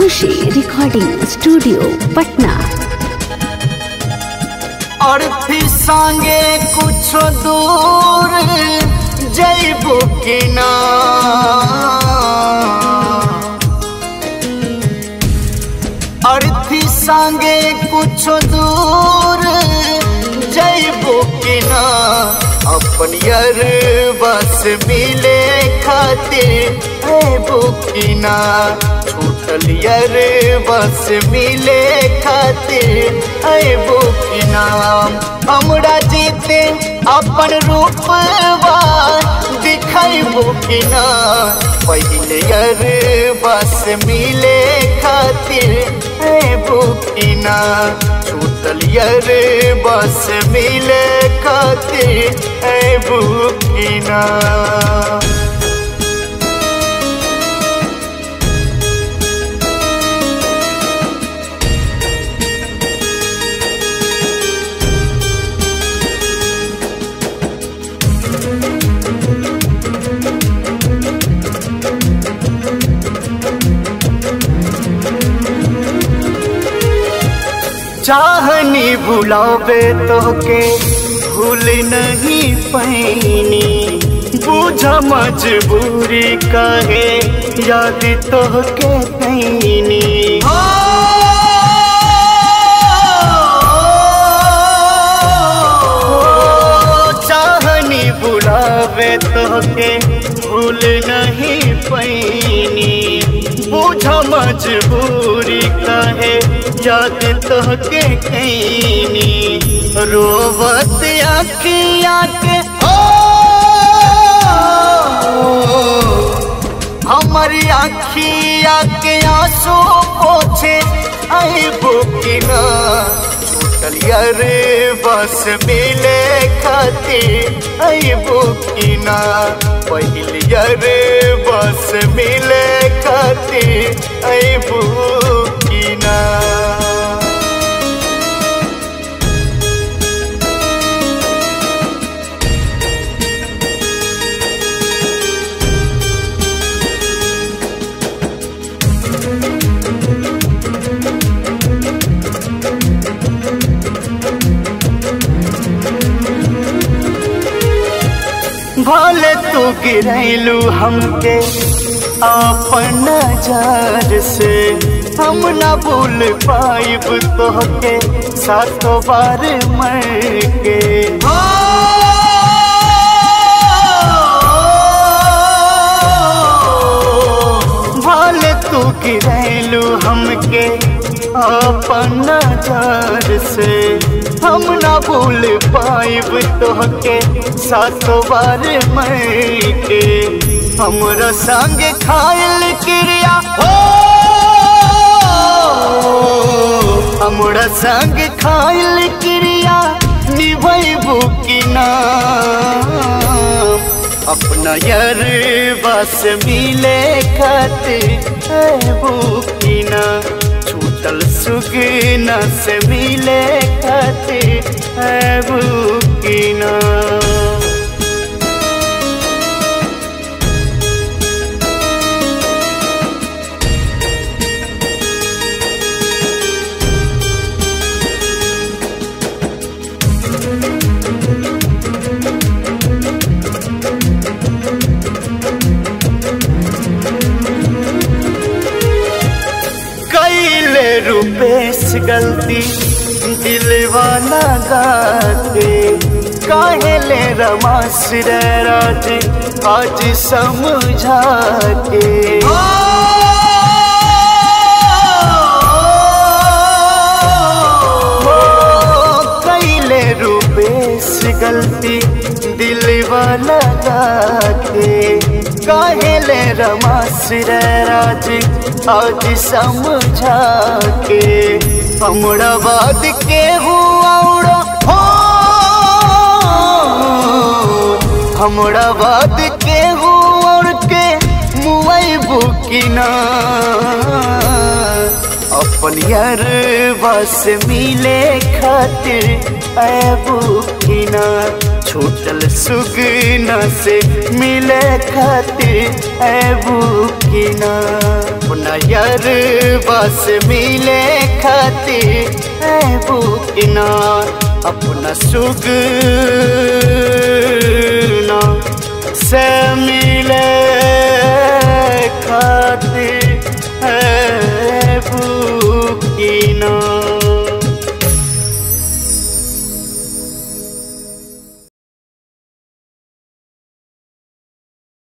खुशी recording studio Patna और फिर संगे कुछ दूर जैबो कि ना और फिर संगे कुछ दूर जैबो कि ना अपन यार बस मिले खातिर ऐबो कि ना छूटल यार बस मिले खातिर ऐबो कि ना हमरा जीते अपन रूपवा दिखाइबो कि ना पहले यार बस मिले खातिर ऐबो कि ना छूटल यार बस मिले खातिर ऐबो कि ना चाहनी बुलावे तो के भूल नहीं पैनी बुझ मजबूरी कहे याद तो के कैनी चाहनी बुलावे तो के भूल नहीं पैनी बुझ मजबूरी कहे याद तो के कैनी रोवत आखिया के ओ हमारी आखिया के आंसू पोछे आई बुकिना छूटल यार बस मिले खातिर आई बुकिना पहले यार बस मिले खातिर आई बुकिना भले तू गिरैलू हमके अपन नजर से हम न भूल पाइब तोहके सातों बार मर के भले तू गिरैलू हमके अपन नजर से हम न भूल पाइब तोहके सातों बार मर के हमरा संग खायल क्रिया हो हमरा संग खायल क्रिया निभैबू कि ना अपना यार बस मिले खातिर ऐबू कि ना छूटल सुगना से मिले खातिर ऐबू कि ना कैले रुपेश गलती दिलवाना गाते काहेले रमास राज आज समझा के कैले रुपेश गलती दिलवाना गाते काहेले रमास राज आज समझा के हमरा बाद के हुआ हो हमरा बाद के हुआ के मुआई बुकिना अपन यार बस मिले खातिर ऐबू कि ना छूटल सुगना से मिले खातिर ऐबू की ना अपना यारबा से मिले खातिर ऐबू की ना अपना सुगना से मिले